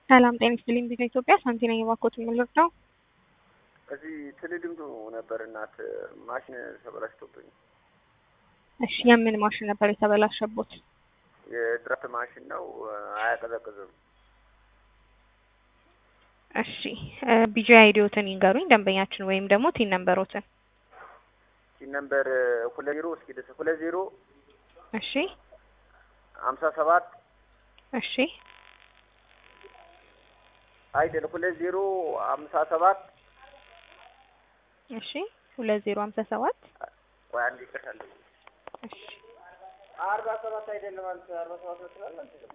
ሰላም ጤና ይስጥልኝ። ቢዛ ኢትዮጵያ ሳንቲ ነኝ። እባክዎት የምልዎት ነው? እዚህ ትልድምቱ ነበር እናት ማሽን ተበላሽቶብኝ። እሺ የምን ማሽን ነበር የተበላሸቦት? የድራፍት ማሽን ነው፣ አያቀዘቅዝም። እሺ ቢጂ አይዲዎትን ይንገሩኝ ደንበኛችን ወይም ደግሞ ቲን ነምበሮትን። ቲን ነምበር ሁለት ዜሮ እስኪ ደስ ሁለት ዜሮ እሺ ሀምሳ ሰባት እሺ አይደል ሁለት ዜሮ ሀምሳ ሰባት እሺ ሁለት ዜሮ ሀምሳ ሰባት ወይ አንድ ይቀርታል። እሺ አርባ ሰባት አይደለም አንተ አርባ ሰባት ነው ትላለህ።